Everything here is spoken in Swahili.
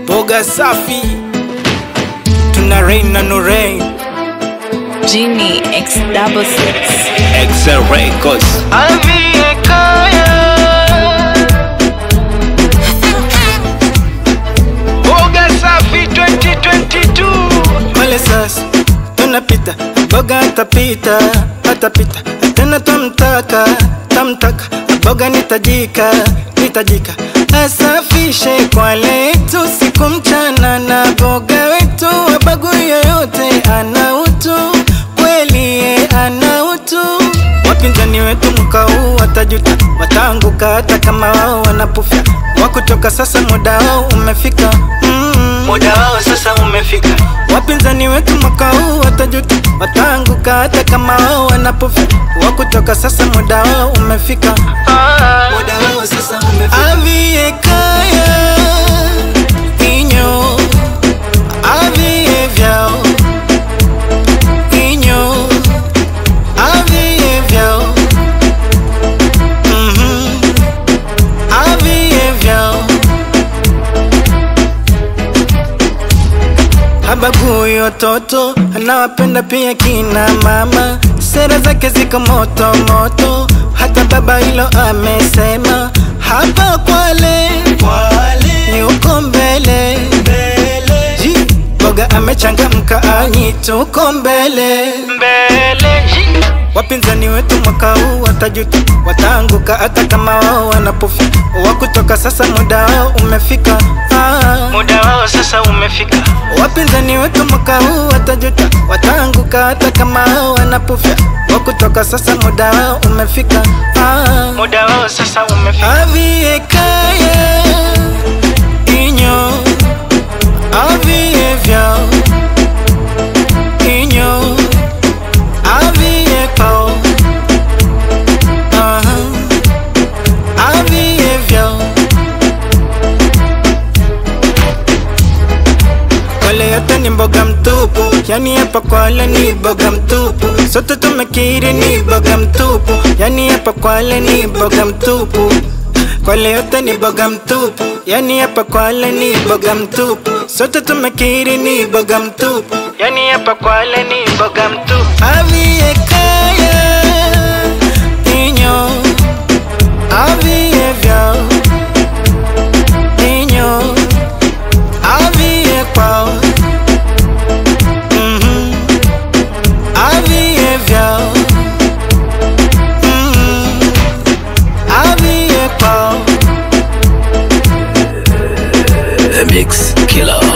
boga safi tuna rain na no rain Genie X double six. Excel Records. boga safi 2022 male sasa tunapita boga atapita atapita tena tamtaka tamtaka boga nitajika nitajika asafishe kwa letu siku mchana na boga wetu wabagui yoyote ana utu kweli ye ana utu wapinzani wetu mwaka huu watajuta wataanguka hata kama wao wanapufya wakutoka sasa muda wao umefika mm, muda wao sasa umefika wapinzani wetu mwaka huu watajuta wataanguka hata kama wao wanapufya wakutoka sasa muda wao umefika muda wao sasa umefika avie kaya inyo avie vyao inyo avie vyao Mhm. avie vyao habagui watoto anawapenda pia kina mama sera zake ziko moto moto hata baba hilo amesema hapa kwale yuko mbele Ji, boga amechangamka anyi tuko mbele wapinzani wetu mwaka huu watajuta wataanguka hata kama wao wanapofia wakutoka sasa muda wao umefika ah. muda wao sasa umefika wapinzani wetu mwaka huu watajuta wataanguka hata kama wao wanapofia wakutoka sasa muda wao umefika ah. muda wao sasa umefika avie kaya inyo avie vyao inyo avie kwao Aha. avie vyao Wale yote ni mboga mtupu, yani hapa kwale ni boga mtupu. Sote tumekiri ni boga mtupu, yani hapa kwale ni boga mtupu. Kwale yote ni boga mtupu, yani hapa kwale ni boga mtupu. Sote tumekiri ni boga mtupu, yani hapa kwale ni boga mtupu. Avie kaya inyo, avie vyao inyo, avie kwao Mhm. avie vyao Mhm. avie kwao The Mix Killer.